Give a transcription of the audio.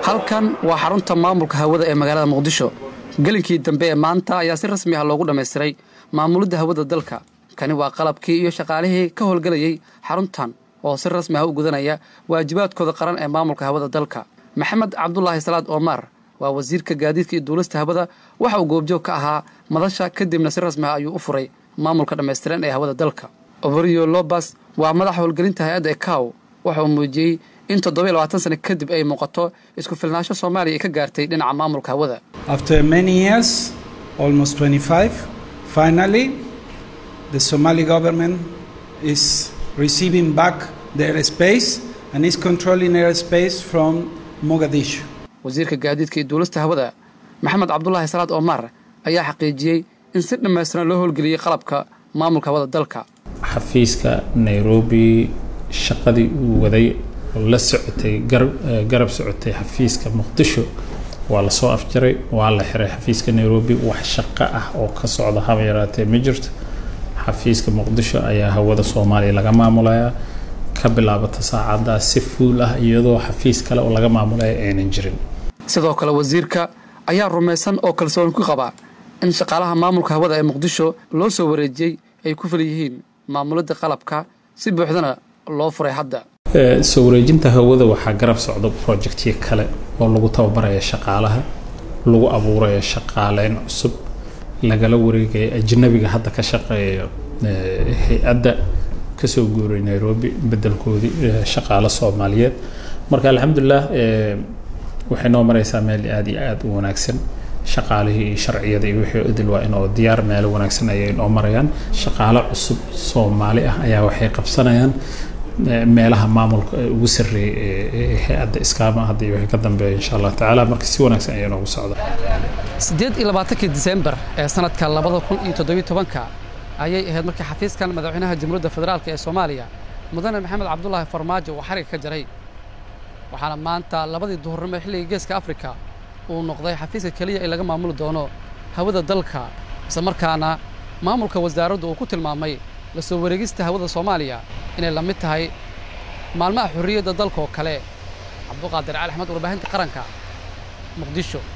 halkan waa xarunta maamulka hawada ee magaalada muqdisho gelinkii dambe ee maanta ayaa si rasmi ah loogu dhammaystiray maamulidda hawada dalka kani waa qalabkii iyo shaqaalihii ka howlgelayey xaruntan oo si rasmi ah u gudanaya waajibaadkooda qaran ee maamulka hawada dalka maxamed cabdulaahi salaad omar waa wasiirka gaadiidka iyo duulista hawada waxa uu goobjoog ka ahaa madasha kadibna si rasmi ah ayuu u furay maamulka dhammaystiran ee hawada dalka obriyo lobas waa madaxa howlgelinta hay-adda ekaw waxa uu muujiyey in toddoba iyo labaatan sano kadib ay muuqato isku filnaansho soomaaliya ay ka gaartay dhinaca maamulka hawada After many years, almost 25, finally, the Somali government is receiving back the airspace and is controlling airspace from Mogadishu. wasiirka gaadiidka iyo duulista hawada maxamed cabdulaahi salaad omar ayaa xaqiijiyey in si dhammaystiran loo howlgeliyey qalabka maamulka hawada dalka xafiiska nairobi shaqadii uu waday oo la socotay garab socotay xafiiska muqdisho waa lasoo afjaray waa la xiray xafiiska nairobi wax shaqo ah oo ka socda haba yaraatee ma jirto xafiiska muqdisho ayaa hawada soomaaliya laga maamulayaa ka bilaabata saacaddaa si fuul ah iyadoo xafiis kale oo laga maamulaya aynan jirin sidoo kale wasiirka ayaa rumaysan oo kalsooni ku qaba in shaqaalaha maamulka hawada ee muqdisho loo soo wareejiyey ay ku fil yihiin maamulidda qalabka si buuxdana loo furay hadda soo wareejinta hawada waxaa garab socda projectyo kale oo lagu tababaraya shaqaalaha lagu abuuraya shaqaaleyn cusub lagala wareegaya ajnabiga hadda ka shaqeeya hay-adda kasoo guuray nairobi bedelkoodii shaqaalo soomaaliyeed marka alxamdulilah waxay noo mareysaa meel aada iyo aada u wanaagsan shaqaalihii iyo sharciyada iyo wixii idil waa inoo diyaar meelo wanaagsan ayay noo marayaan shaqaalo cusub soomaali ah ayaa waxay qabsanayaan meelaha maamulka ugu sarreeyay ee hay-adda iskaama hadda iyo wixii ka dambeeya insha allah tacaala marka si wanaagsan ayaa noogu socda siddeed iyo labaatankii disembar ee sanadka labada kun iyo toddobiyo tobanka ayay ahayd markii xafiiskan madaxweynaha jamhuuriyadda federaalk ee soomaaliya mudane maxamed cabdulaahi farmaajo uu xariga ka jaray waxaana maanta labadii duhurnimo xilliga geeska afrika uu noqday xafiiska keliya ee laga maamuli doono hawada dalka isla markaana maamulka wasaaraddu uu ku tilmaamay la soo wareegista hawada soomaaliya inay la mid tahay maalmaha xorriyadda dalka oo kale cabduqaadir cali axmed warbaahinta qaranka muqdisho